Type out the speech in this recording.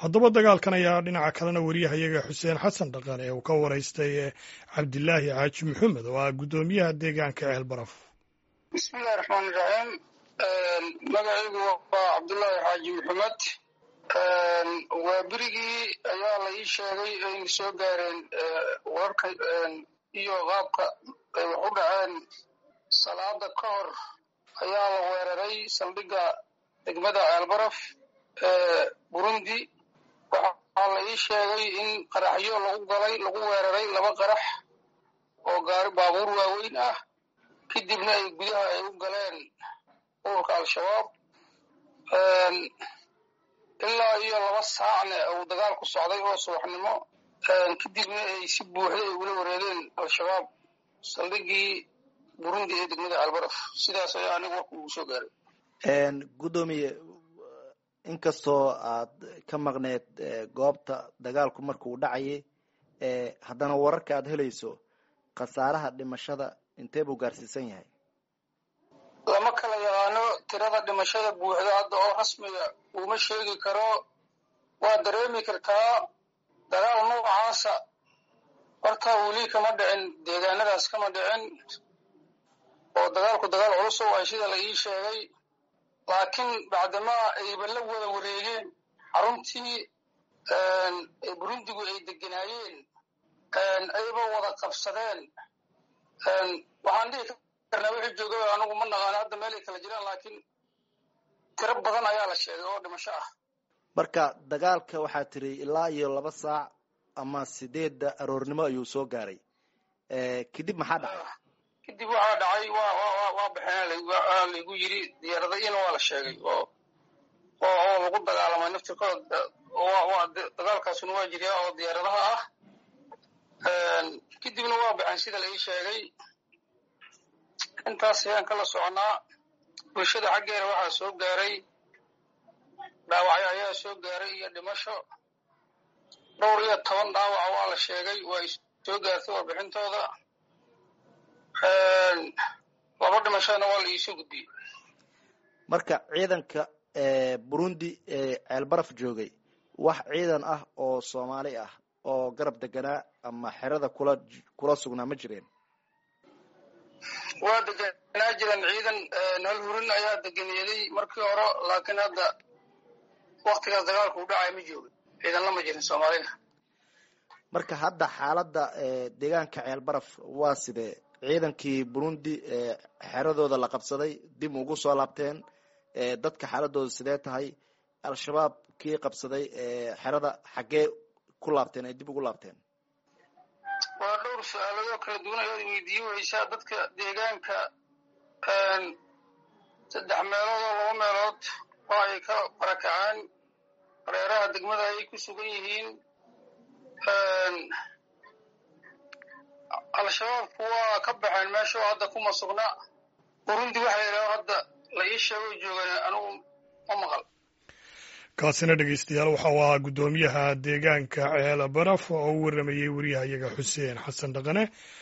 haddaba dagaalkan ayaa dhinaca kalena wariyahayaga xuseen xasan dhaqan ee uu ka waraystay cabdilaahi xaaji maxamed oo ah guddoomiyaha deegaanka ceel baraf bismillahi raxmaan iraxiim magacaygu waa cabdullaahi xaaji maxamed waa berigii ayaa la ii sheegay ayna soo gaareen wararka iyo qaabka ay wax u dhaceen salaada ka hor ayaa la weeraray saldhigga degmada ceelbaraf ee burundi waxaa la ii sheegay in qaraxyo lagu galay lagu weeraray laba qarax oo gaari baabuur waaweyn ah kadibna ay gudaha ay u galeen ururka al-shabaab ilaa iyo laba saacne uu dagaalku socday oo subaxnimo kadibna ay si buuxda ay ula wareegeen al-shabaab saldhiggii burundi ee degmada albaraf sidaas ayaa aniga warku ugu soo gaaray guddoomiye inkastoo aad ka maqneed goobta dagaalku marka uu dhacayay haddana wararka aad helayso khasaaraha dhimashada intee buu gaarsiisan yahay lama kala yaqaano tirada dhimashada buuxda hadda oo rasmiga uma sheegi karo waa dareemi kartaa dagaal noocaasa horta weli kama dhicin deegaanadaas kama dhicin oo dagaalku dagaal culus oo ay sida la ii sheegay laakiin bacdamaa ayba la wada wareegeen xaruntii burundigu ay deganaayeen ayba wada qabsadeen waxaan dhihi karnaa wixii jooga anigu ma naqaano hadda meelay kala jiraan laakiin tiro badan ayaa la sheegay oo dhimasho ah marka dagaalka waxaa tiri ilaa iyo laba saac ama sideedda aroornimo ayuu soo gaaray kadib maxaa dhacay kadib waxaa dhacay waa waa waa baxeen laygu yiri diyaaradayina waa la sheegay oo oo oo lagu dagaalamay naftirkooda waa dagaalkaasuna waa jiriyaa oo diyaaradaha ah kadibna waa baxeen sida la ii sheegay intaas ayaan kala soconaa bulshada xaggeeda waxaa soo gaaray dhaawacyo ayaa soo gaaray iyo dhimasho dhowr iyo toban dhaawaca waa la sheegay waa ay soo gaartay warbixintooda laba dhimashadana waa la iisoo gudbiyey marka ciidanka burundi ee ceelbaraf joogay wax ciidan ah oo soomaali ah oo garab deganaa ama xerada kula kula sugnaa ma jireen waa deganaa jiran ciidan hal hurin ayaa deganeeday markii hore laakiin hadda waktigaas dagaalku u dhacay ma joogin ciidan lama jirin soomaalina marka hadda xaaladda deegaanka ceelbaraf waa sidee ciidankii burundi ee xeradooda la qabsaday dib ugu soo laabteen dadka xaaladooda sidee tahay al-shabaab kii qabsaday xerada xaggee ku laabteen ay dib ugu laabteen waa dhowr su-aaladoo kala duwan ayaad weydiiye weysaa dadka deegaanka saddex meelood oo laba meelood waa ay ka barakaceen hareeraha degmada ayay ku sugan yihiin al-shabaabku waa ka baxeen meesha oo hadda kuma sugna burundi waxay idhaho hadda la ii sheego joogan anigu ma maqal kaasina dhegeystayaal waxa uu ahaa guddoomiyaha deegaanka ceela baraf oo u waramayey wariyahayaga xuseen xasan dhaqane